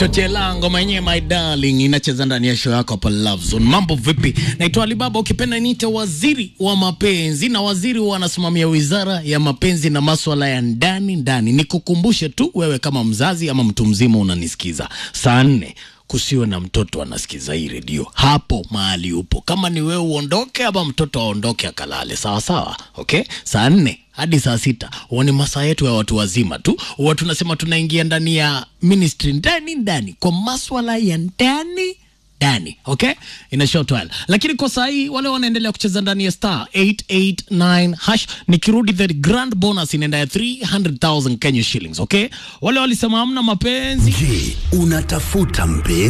Chochela ngoma yenyewe my darling inacheza ndani ya show yako hapa Love Zone. Mambo vipi? Naitwa Alibaba, ukipenda niite waziri wa mapenzi, na waziri huwa anasimamia wizara ya mapenzi na maswala ya ndani ndani. Nikukumbushe tu wewe kama mzazi ama mtu mzima unanisikiza, saa nne kusiwe na mtoto anasikiza hii redio hapo mahali upo. Kama ni wewe uondoke, ama mtoto aondoke akalale, sawa sawa, okay? Saa nne hadi saa sita huwa ni masaa yetu ya watu wazima tu, huwa tunasema tunaingia ndani ya ministry ndani ndani kwa maswala ya ndani ndani okay, ina short while, lakini kwa saa hii wale wanaendelea kucheza ndani ya star 889 hash. Nikirudi the grand bonus inaenda ya 300,000 Kenya shillings okay. Wale walisema hamna mapenzi Je, unatafuta mpenzi?